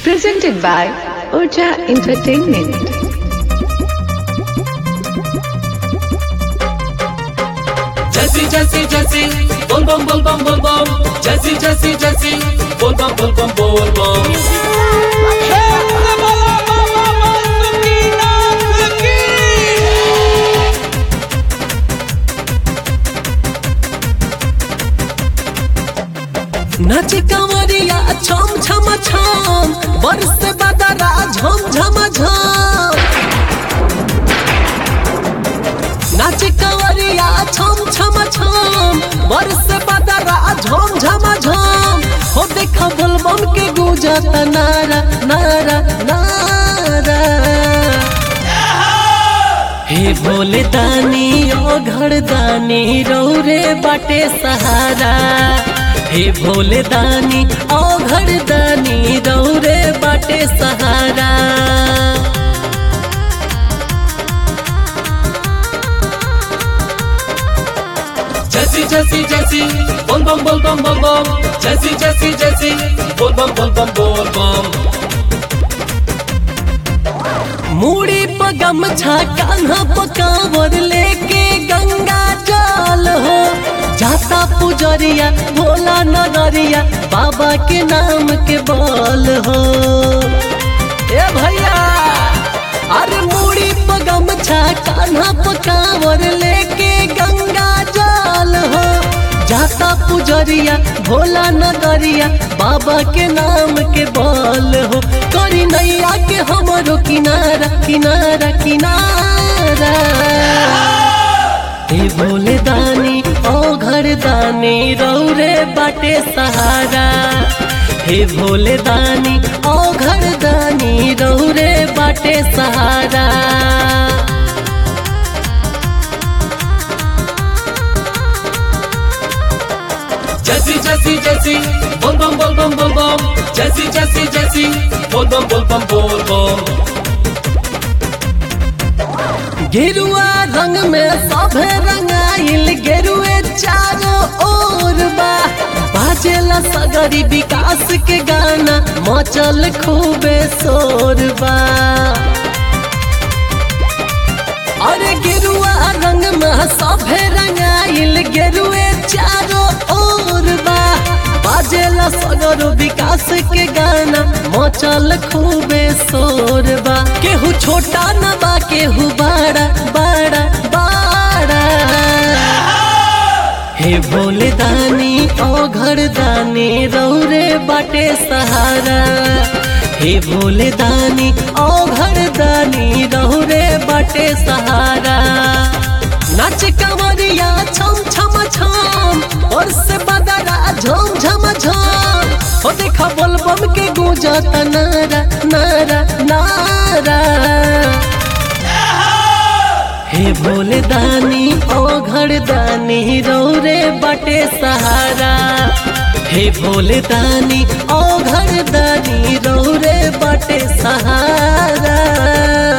Presented by Urja Entertainment. Jesse, Jesse, Jesse, boom, boom, boom, boom, boom, boom. Jesse, Jesse, Jesse, boom, boom, boom, boom, boom, boom. नाचे कंवरिया छम छम छम बरस बदरा झम झम झम नाचे कंवरिया छम छम छम बरस बदरा झम झम झम हो देखा बोलबम के गुजत नारा नारा नारा हे भोले दानी ओ घर दानी रौरे बाटे सहारा हे भोले दानी ओ घर दानी रौरे बाटे सहारा Jesse, Jesse, Jesse, boom, boom, boom, boom, boom, boom. Jesse, Jesse, Jesse, boom, boom, boom, boom, boom, boom. मूड़ी पर गमछा कान्हा पकावर लेके गंगा जल हो जाता पुजरिया भोला नगरिया बाबा के नाम के बोल हो ए भैया अरे मूड़ी पर गमछा कान्हा पकावर लेके गंगा जल हो जाता पुजरिया भोला नगरिया बाबा के नाम के बोल हो करी नैया के हमरो किनारा किनारा किनारा हे भोले दानी ओ घर दानी रौरे बाटे सहारा हे भोले दानी ओ घर दानी रौरे बाटे सहारा Jesse, Jesse, Jesse, boom, boom, boom, boom, boom, boom. Jesse, Jesse, Jesse, boom, boom, boom, boom, boom, boom. गेरुआ रंग में सभे रंगाइल गेरुए चारों ओर बा बाजेला सगरी विकास के गाना मचल खूबे शोर बा अरे गेरुआ रंग में सभे रंगाइल गेरुए चारों ओर बा बाजेला सगरो विकास के गाना मचल खूबे शोर बा केहू छोटा न बा केहू बड़ा बड़ा बड़ा हे भोले दानी ओ घर दानी रौरे बाटे सहारा हे भोले दानी ओ घर दानी रौरे बाटे सहारा नाच कंवरिया छम छम छम और से बदरा झम झम झम हो देखा बोलबम के गूंजत नारा नारा नारा हे भोले दानी ओ घर दानी रौरे बाटे सहारा हे भोले दानी ओ घर दानी रौरे बाटे सहारा